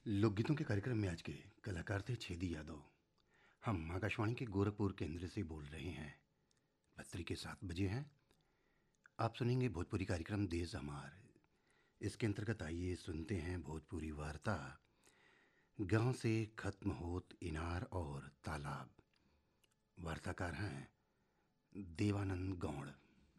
लोकगीतों के कार्यक्रम में आज के कलाकार थे छेदी यादव हम आकाशवाणी के गोरखपुर केंद्र से बोल रहे हैं पत्री के सात बजे हैं आप सुनेंगे भोजपुरी कार्यक्रम देश हमार इसके अंतर्गत आइए सुनते हैं भोजपुरी वार्ता गांव से खत्म होत इनार और तालाब वार्ताकार हैं देवानंद गौड़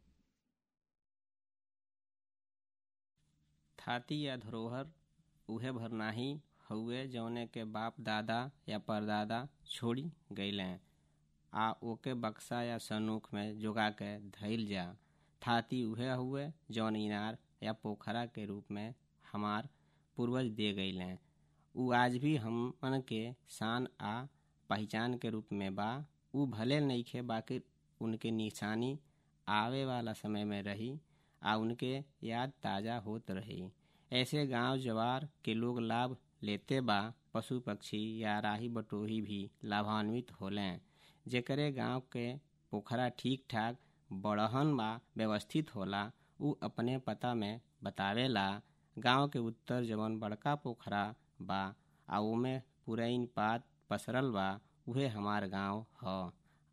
थाती या धरोहर उहे भरनाही हउए जौने के बाप दादा या परदादा छोड़ी गईले आ ओके बक्सा या सनूक में जोगा के धइल जा थाती उहे हुए जौन इनार या पोखरा के रूप में हमार पूर्वज दे गईले उ आज भी हमन के शान आ पहचान के रूप में बा उ भले नइखे बाकी उनके निशानी आवे वाला समय में रही आ उनके याद ताज़ा होत रही ऐसे गांव जवार के लोग लाभ लेते बा पशु पक्षी या राही बटोही भी लाभान्वित होलें जेकरे गांव के पोखरा ठीक ठाक बड़हन बा व्यवस्थित होला उ अपने पता में बतावेला गांव के उत्तर जवन बड़का पोखरा बा आ ओमे पुरैन पात पसरल बा उहे हमार गांव ह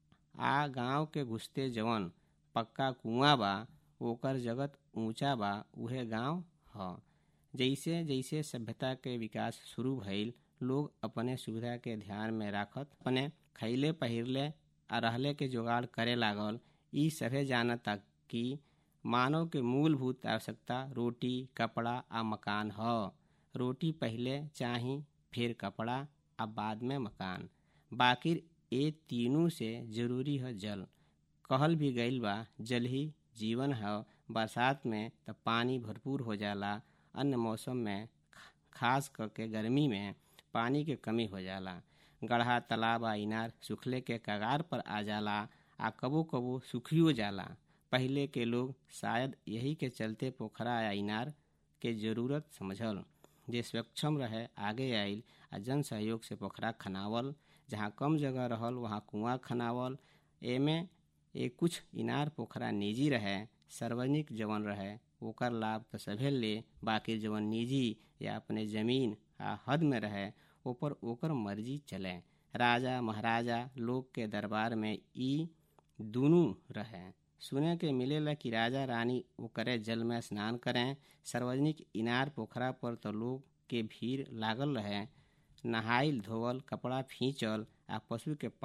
आ गांव के घुसते जवन पक्का कुआं बा ओकर जगत ऊंचा बा उहे गांव ह जैसे जैसे सभ्यता के विकास शुरू भइल लोग अपने सुविधा के ध्यान में राखत अपने खैले पहिरले आ रहले के जुगाड़ करे लागल ई सभे जानता कि मानव के मूलभूत आवश्यकता रोटी कपड़ा आ मकान ह रोटी पहले चाही फिर कपड़ा आ बाद में मकान बाकिर ए तीनों से जरूरी है जल कहल भी गईल बा जल ही जीवन है बरसात में त पानी भरपूर हो जाला अन्य मौसम में खास करके गर्मी में पानी के कमी हो जाला गढ़ा तालाब आ इनार सूखले के कगार पर आ जाला आ कबो कबो सूखियो जाला पहले के लोग शायद यही के चलते पोखरा या इनार के जरूरत समझल जे सक्षम रहे आगे आइल आ जन सहयोग से पोखरा खनावल जहाँ कम जगह रहल वहाँ कुआं खनावल एमे ए कुछ इनार पोखरा निजी रहे सार्वजनिक जवन रहे ओकर लाभ तो सभे ले बाकी जवन निजी या अपने जमीन आ हद में रहे ऊपर ओकर मर्जी चले राजा महाराजा लोग के दरबार में ई दोनों रहे सुने के मिलेला कि राजा रानी ओकरे जल में स्नान करें सार्वजनिक इनार पोखरा पर तो लोग के भीड़ लागल रहे नहाइल धोवल कपड़ा फींचल आ पशु के